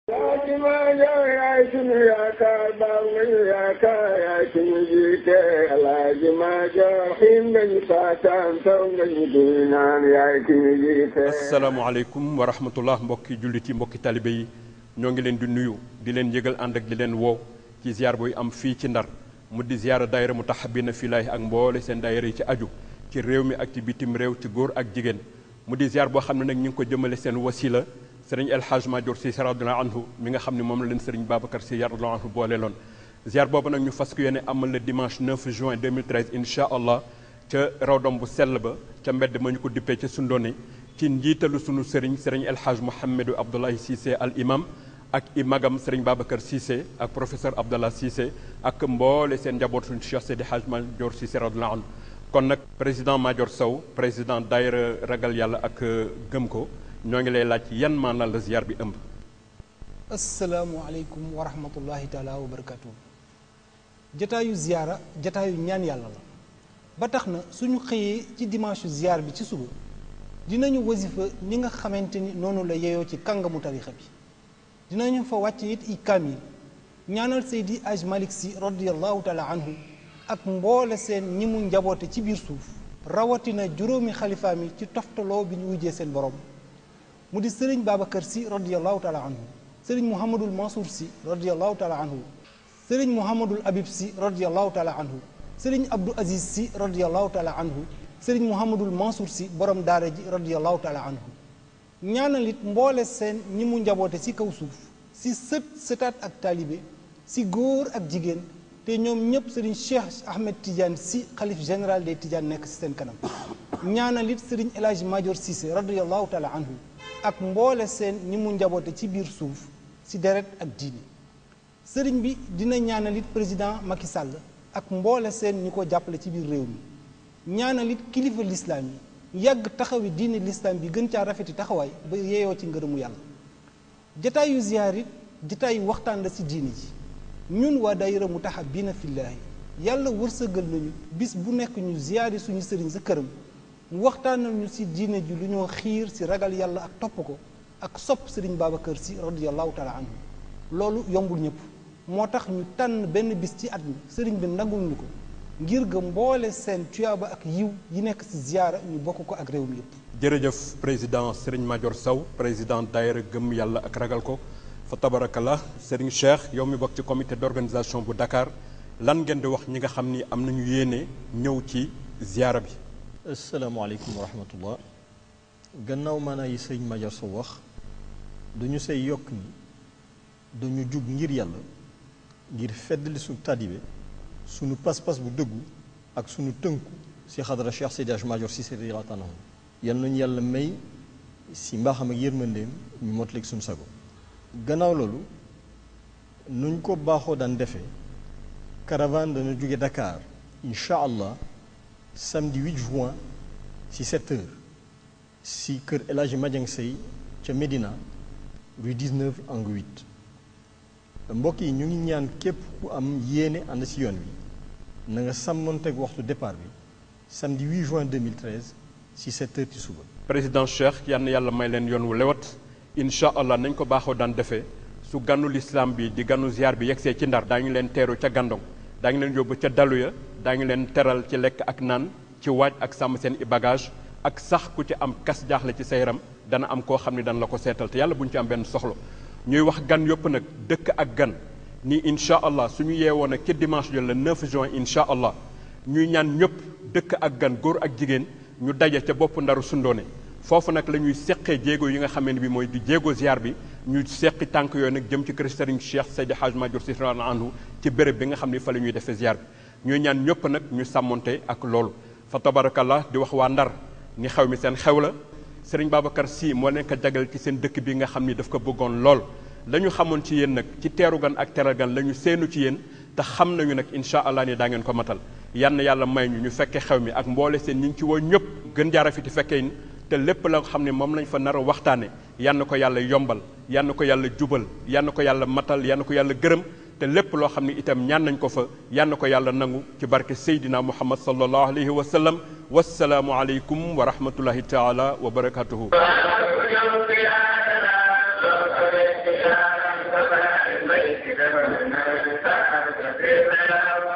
Fatima yow yaay sunu yaakaar baaw nañu yaakaar yaay sunu jiite Alaaji Maajoor xiin nañu saataan taw nañu duy naan yaay sunu jiite. asalaamaaleykum wa rahmatullah mbokki jullit yi mbokki talibe yi ñoo ngi leen di nuyu di leen yëgal ànd ak di leen woo ci ziar buy am fii ci ndar mu di ziara daayira Mutahabina Filaahi ak mboole seen daayira yi ci aju ci réew mi ak ci bitim réew ci góor ak jigéen mu di ziar boo xam ne nag ñu ngi ko jëmale seen wasila sëriñ El Hadj Madior Sy radiyallahu anhu mi nga xam ne moom la leen sëriñ Babacar Sy radiyallahu anhu boole loon ziar boobu nag ñu fas ko yéene amal le dimanche 9 juin 2013 incha allah ca rawdom bu sell ba ca mbedd ma ñu ko dippee ca Sundone ci njiitalu sunu sëriñ sëriñ El Hadj Mouhamadou Abdoulaye Cissé al imam ak i magam sëriñ Babacar Cissé ak professeur Abdallah Cissé ak mboole seen njaboot suñu Cheikh Seydi Hadj Madior Cissé radiyallahu anhu kon nag président Madior Sow président daayira ragal yàlla ak gëm ko ñoo ngi lay laaj yan maanaam la ziar bi ëmb. asalaamualeykum wa rahmatullahi taala wa barakatuh jataayu ziyaara jataayu ñaan yàlla la ba tax na suñu xëyee ci dimanche ziar bi ci suba dinañu wasifa ni nga xamante ni noonu la yeyoo ci kàngamu tarixa bi dinañu fa wàcc it i kaamil ñaanal Seydi Aj Malik Si radiallahu taala anhu ak mboole seen ñi mu njaboote ci biir suuf rawatina juróomi xalifaam yi ci toftaloo bi ñu wujjee seen borom mu di sëriñ Babacar si radiallahu taala anhu sëriñ Mouhamadul Mansour si radiallahu taala anhu sëriñ Mouhamadul Habib si radiallahu taala anhu sëriñ Abdou Aziz si radiallahu taala anhu sëriñ Mouhamadul Mansour si borom daara ji radiallahu taala anhu ñaanal it mboole seen ñi mu njaboote si kaw suuf si sët sëtaat ak taalibe si góor ak jigéen te ñoom ñëpp sëriñ Cheikh Ahmed Tidiane si xalif général des Tidiane nekk si seen kanam ñaanal it sëriñ El Hadj Madior Cissé radiallahu taala anhu ak mboole seen ñi mu njaboote ci biir suuf si deret ak diine sëriñ bi dina ñaanal it président Macky Sall ak mboole seen ñi ko jàppale ci biir réew mi ñaanal it kilifa lislaam yi yàgg taxawi diine lislaam bi gën caa rafeti taxawaay ba yeeyoo ci ngërëmu yàlla jataayu ziyaar it jataayu waxtaan la si diine ji ñun waa daayira Mutahabina Filaahi yàlla wërsëgal nañu bis bu nekk ñu ziyaari suñu sëriñ sa këram mu waxtaanal ñu si diine ji lu ñoo xiir si ragal yàlla ak topp ko ak sopp sëriñ Babacar si radiallahu taala anhu loolu yombul ñëpp moo tax ñu tànn benn bis ci at mi sëriñ bi nangul ñu ko ngir ga mboole seen tuyaaba ak yiw yi nekk si ziyaara ñu bokk ko ak réew mi yëpp jërëjëf président sëriñ Madior Sow président daayira gëm yàlla ak ragal ko fa tabarakallah sëriñ Cheikh yow mi bokk ci comité d'organisation bu Dakar lan ngeen di wax ñi nga xam ni am nañu yéene ñëw ci ziyaara bi asalaamaaleykum wa rahmatullah gannaaw maanaa yi sëñ Madior Sow wax duñu say yokk ni dañu jug ngir yàlla ngir feddali suñu tàddibe suñu pas-pas bu dëggu ak suñu tënku si xadara Cheikh Seydi Hadji Madior Cissé radiyallahu anhu yal nañu yàlla may si mbaaxam ak yërmandeem ñu motaleeg suñu sago gannaaw loolu nuñ ko baaxoo daan defee caravane dana jóge Dakar incha allah samedi 8 juin ci 7 heures si kër El Hadji Madiang Sey ca Médina rue 19 angle 8 mbokk yi ñu ngi ñaan képp ku am yéene ànd si yoon wi na nga sàmmonteeg waxtu départ bi samedi 8 juin 2013 si 7 heures ci suba. président Cheikh yal na yàlla may leen yoon wu lewat incha allah nañ ko baaxoo daan defee su ganu lislaam bi di ganu ziar bi yegsee ci ndar daañu leen teeru ca gandong daañu leen yóbbu ca dalu ya daañu leen teral ci lekk ak naan ci waaj ak sàmm seen i bagage ak sax ku ci am kas jaaxle ci sa yaram dana am koo xam ne dana la ko seetal te yàlla bu ñu ci am benn soxla ñuy wax gan yëpp nag dëkk ak gan ni incha allah suñu yeewoon ak ci dimanche jo le 9 juin incha allah ñuy ñaan ñëpp dëkk ak gan góor ak jigéen ñu daje ca bopp ndaru sundoone foofu nag la ñuy seqee jéego yi nga xamee ne bi mooy di jéego ziar bi ñu seqi tànk yooyu nag jëm ci kër Serigne Cheikh Seydi Hadj Madior Sy radiyallahu anhu ci béréb bi nga xam ne fa la ñuy defee ziar bi ñuy ñaan ñëpp nag ñu sàmmonte ak loolu fa tabarakallah di wax waa ndar ni xew mi seen xew la Serigne Babacar Sy moo leen ko jagal ci seen dëkk bi nga xam ni daf ko bëggoon lool la ñu xamoon ci yéen nag ci teeru gan ak teral gan la ñu seenu ci yéen te xam nañu nag incha allah ni daa ngeen ko matal yann yàlla may ñu ñu fekke xew mi ak mboole seen ñi ngi ci woo ñëpp gën jaara fi ti fekkee te lépp la nga xam ne moom lañ fa nar a waxtaane yann ko yàlla yombal yann ko yàlla jubal yann ko yàlla matal yann ko yàlla gërëm te lépp loo xam ne itam ñaan nañ ko fa yann ko yàlla nangu ci barke Seydina Muhammad sallallahu alayhi wa sallam wasalaamu aleykum wa rahmatullahi taala wa barakatuhu Baba,